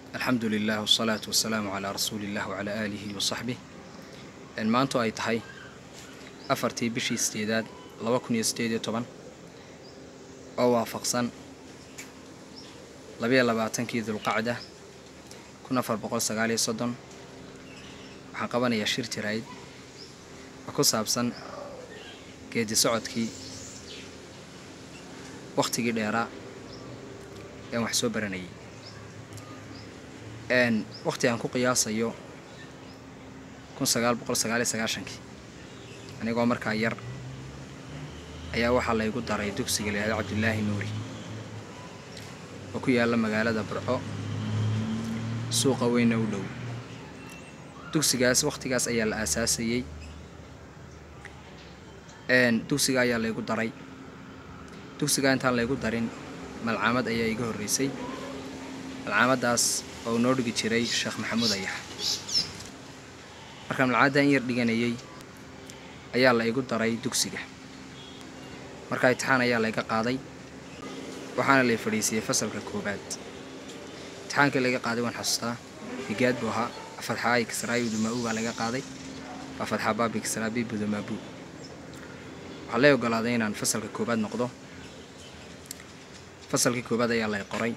alxamdu lilah wsalaatu wasalaamu calaa rasuuliillah wacalaa aalihi wa saxbih maanto ay tahay afartii bishii sideedaad laba kun iyo sideed iyo toban oo waafaqsan labayo labaatankii dulqacda kun afar boqol sagaaliyo soddon waxaan qabanayaa shir jirayd oo ku saabsan geedi socodkii wakhtigii dheeraa ean wax soo baranayay wakhti aan ku qiyaasayo kun sagaal boqol sagaaliyo sagaashankii anigoo markaa yar ayaa waxaa laygu daray dugsiga la yihahdo cabdilaahi nuuri oo ku yaalla magaalada burco suuqa weyna u dhow dugsigaas wakhtigaas ayaa la aasaasayey dugsiga ayaa laygu daray dugsigaa intaan laygu darin malcaamad ayaa iga horreysay malcaamaddaas oo noo dhigi jiray sheekh maxamuud ayax markaan malcaamaddan in yar dhiganayay ayaa la igu daray dugsiga markaa imtixaan ayaa layga qaaday waxaana lay fadhiisiyey fasalka koowaad imtixaankii layga qaaday waan xasuustaa higaad buu ahaa fatxaayi kisraayi udumaabu baa laga qaaday waa fatxa baabi kisraabi budumaabu waxaa lay ogolaaday inaan fasalka koowaad noqdo fasalkii koowaad ayaa lay qoray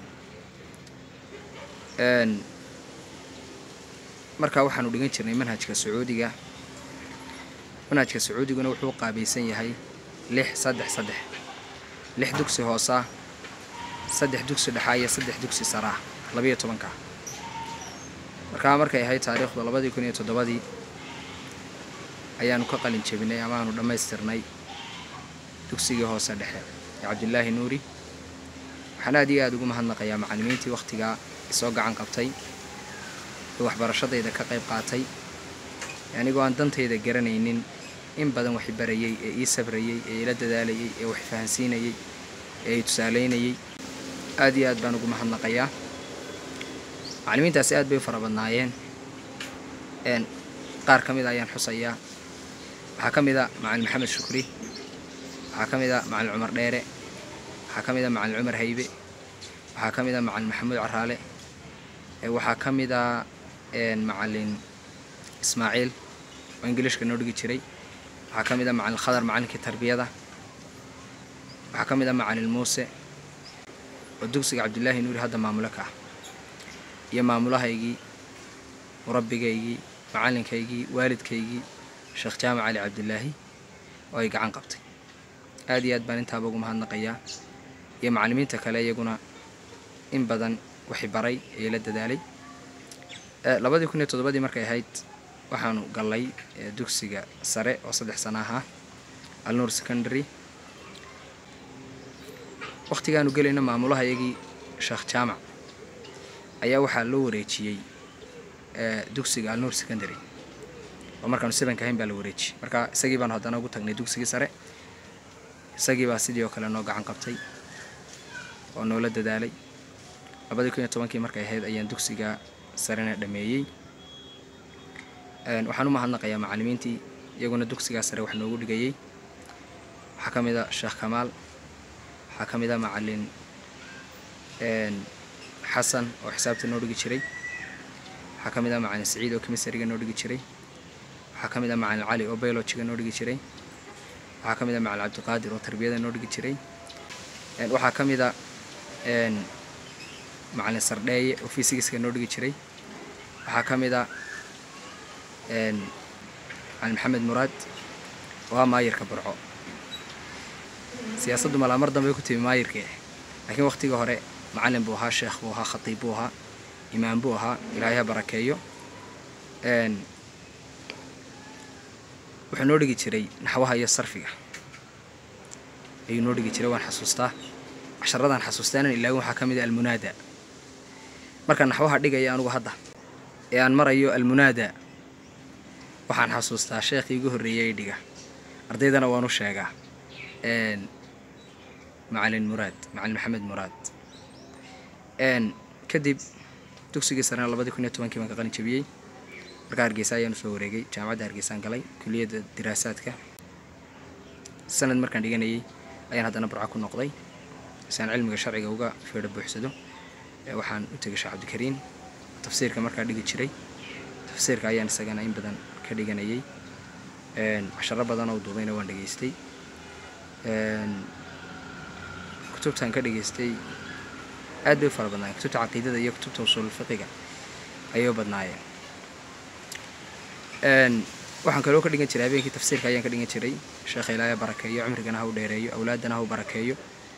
markaa waxaanu dhigan jirnay manhajka sacuudiga manhajka sacuudiguna wuxuu qaabaysan yahay lix saddex saddex lix dugsi hoosa saddex dugsi dhexaa iyo saddex dugsi saraa labayo tobanka markaa markay ahayd taariikhdu labadii kun iyo toddobadii ayaanu ka qalin jebinay amaanu dhammaystirnay dugsigii hoose dhexe ee cabdilaahi nuuri waxaan aad iyo aada ugu mahadnaqayaa macallimiintii wakhtigaa isoo gacan qabtay ee waxbarashadayda ka qayb qaatay anigoo aan dantayda garanaynin in badan wax barayay ee ii sabrayey ee ila dadaalayay ee wax fahansiinayay ee i tusaalaynayay aad iyo aad baan ugu mahadnaqayaa macallimiintaasi aad bay u fara badnaayeen qaar ka mid a ayaan xusayaa waxaa ka mid a macalin maxamed shukri waxaa ka mid a macalin cumar dheere waxaa ka mid a macalin cumar haybe waxaa ka mid a macalin maxamuud caraale waxaa ka mid a macalin ismaaciil oo ingiliishka noo dhigi jiray waxaa ka mid a macalin khadar macalinkii tarbiyada waxaa ka mid a macalin muuse oo dugsiga cabdilaahi nuuri hadda maamulo ka ah iyo maamulahaygii murabbigaygii macalinkaygii waalidkaygii sheekh jaamac cali cabdilaahi oo ay gacan qabtay aad iyo aad baan intaaba ugu mahadnaqayaa iyo macallimiinta kale iyaguna in badan waxi baray ee la dadaalay labadii kun iyo toddobadii markay ahayd waxaanu gallay dugsiga sare oo saddex sana ahaa alnuur secondary wakhtigaanu gelayna maamulaha iyagii sheekh jaamac ayaa waxaa loo wareejiyey dugsiga alnuur secondary oo markaanu sebanka ahayn baa la wareejiyey marka isagii baanu haddana ugu tagnay dugsigii sare isagii baa sidii oo kale noo gacan qabtay oo noola dadaalay labadii kun iyo tobankii markay ahayd ayaan dugsiga sarena dhameeyey waxaan u mahadnaqayaa macallimiintii iyaguna dugsigaa sare wax noogu dhigayey waxaa ka mid a sheekh kamaal waxaa ka mid a macalin xasan oo xisaabta noo dhigi jiray waxaa ka mid a macalin saciid oo kemisariga noo dhigi jiray waxaa ka mid a macalin cali oo biologiga noo dhigi jiray waxaa ka mid a macalin cabdiqaadir oo tarbiyada noo dhigi jiray waxaa ka mid a macalin sardheeye oo fysigiska noo dhigi jiray waxaa ka mid a macalin maxamed muraad oo ah maayirka burco siyaasaddu malaa mar dambe ku timi maayirkii laakiin wakhtigii hore macallin buu ahaa sheekh buu ahaa khatiib buu ahaa imaam buu ahaa ilaahay ha barakeeyo wuxuu noo dhigi jiray naxwaha iyo sarfiga ayuu noo dhigi jiray waan xasuustaa casharadaan xasuustaanan ilaawin waxaa ka mid a almunaada markaan naxwaha dhigaya anugu hadda ee aan marayo almunaada waxaan xasuustaa sheekhii igu horreeyey dhiga ardaydana waan u sheegaa macalin muraad macalin maxamed muraad kadib dugsigii sarena labadii kun iyo tobankii baan ka qalin jebiyey markaa hargeysa ayaan usoo wareegay jaamacadda hargeysaan galay kuliyadda diraasaadka sanad markaan dhiganayay ayaan haddana burco ku noqday si aan cilmiga sharciga uga feedho buuxsado waxaan u tegay sheekh cabdikariin tafsiirka markaa dhigi jiray tafsiirka ayaan isagana in badan ka dhiganayay casharo badan oo duubayna waan dhegaystay kutubtan ka dhegaystay aad bay u fara badnaayeen kutubta caqiidada iyo kutubta usuulfiqiga ayay u badnaayeen waxaan kaloo ka dhigan jiray habeenkii tafsiirka ayaan ka dhigan jiray sheekha ilaahay barakeeyo cumrigana ha u dheereeyo awlaadana ha u barakeeyo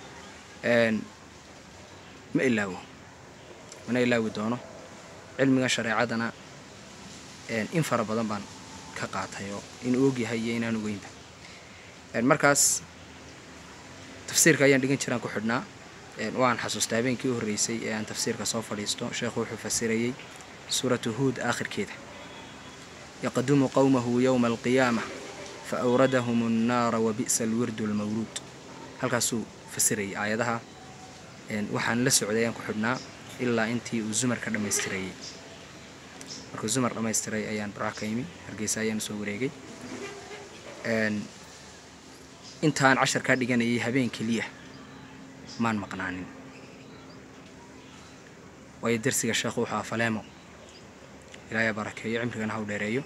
ma ilaawo mana ilaawi doono cilmigan shareecadana in fara badan baan ka qaatay oo inuu ogyahay iyo inaan ogeynba markaas tafsiirka ayaan dhigan jiraan ku xidhnaa waan xasuustaa habeenkii u horreysay ee aan tafsiirka soo fadhiisto sheekhu wuxuu fasirayey suuratu huud aakhirkeeda yaqdumu qowmahu yowma alqiyaama fa awradahum annaara wa bi'sa alwirdu almawruud halkaasuu fasirayay aayadaha waxaan la socday ayaan ku xidhnaa ilaa intii uu zumar ka dhammaystirayey markuu zumar dhammaystiray ayaan barax ka yimi hargeysa ayaan soo wareegay intaan casharkaa dhiganayay habeen keliya maan maqnaanin waayo darsiga sheekhu wuxuu afaleemo ilaahay barakeeyo cimrigana ha u dheereeyo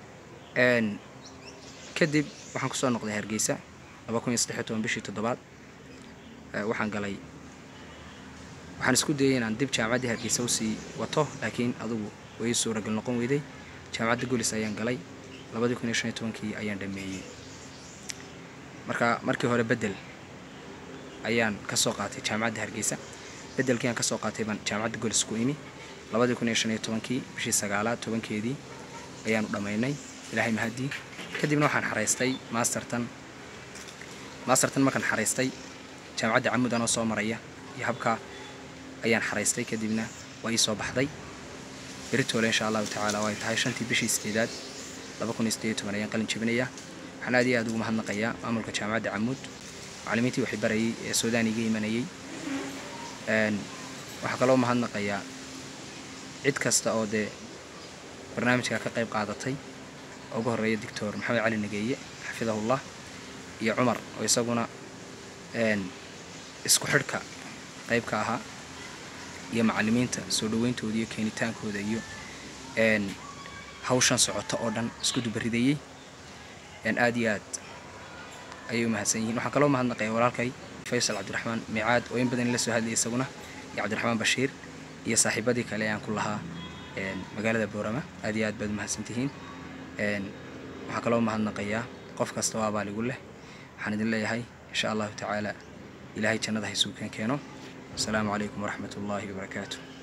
kadib waxaan kusoo noqday hargeysa laba kun iyo saddex iyo toban bishii toddobaad waxaan galay waxaan isku dayay inaan dib jaamacaddii hargeysa usii wato laakiin adugu way suuragal noqon weyday jaamacadda golis ayaan galay labadii kun iyo shan iyo tobankii ayaan dhameeyey marka markii hore bedel ayaan ka soo qaatay jaamacadda hargeysa bedelkii aan ka soo qaatay baan jaamacadda golis ku imi labadii kun iyo shan iyo tobankii bishii sagaalaad tobankeedii ayaanu dhammaynay ilaahay mahadii kadibna waxaan xaraystay maastertan maastertan markaan xaraystay jaamacadda camud anoo soo maraya iyo habkaa ayaan xaraystay kadibna waa ii soo baxday beritoole insha allahu tacaala way tahay shantii bishii sideedaad laba kun iyo sideed iyo toban ayaan qalin jebinayaa waxaan aad iyo aad ugu mahadnaqayaa maamulka jaamacadda camuud macallimiintii waxay barayay ee suudaan iga imanayay waxaa kaloo mahadnaqayaa cid kasta oo dee barnaamijka ka qayb qaadatay oo ugu horreeya doctor maxamed cali nageeye xafidahullah iyo cumar oo isaguna isku xidhka qayb ka ahaa iyo macallimiinta soo dhaweyntooda iyo keenitaankooda iyo hawshan socota oo dhan isku dubaridayey aad iyo aad ayay u mahadsan yihiin waxaan kaloo mahadnaqaya walaalkay faysal cabdiraxmaan miicaad oo in badan la soo hadlayay isaguna iyo cabdiraxmaan bashiir iyo saaxiibadii kale aan ku lahaa magaalada boorama aad iyo aad baad umahadsantihiin waxaan kaloo mahadnaqayaa qof kasta oo abaaligu leh waxaan idin leeyahay insha allahu tacaala ilaahay jannada ha isugu keen keeno asalaamu calaykum waraxmat ullaahi wabarakaatu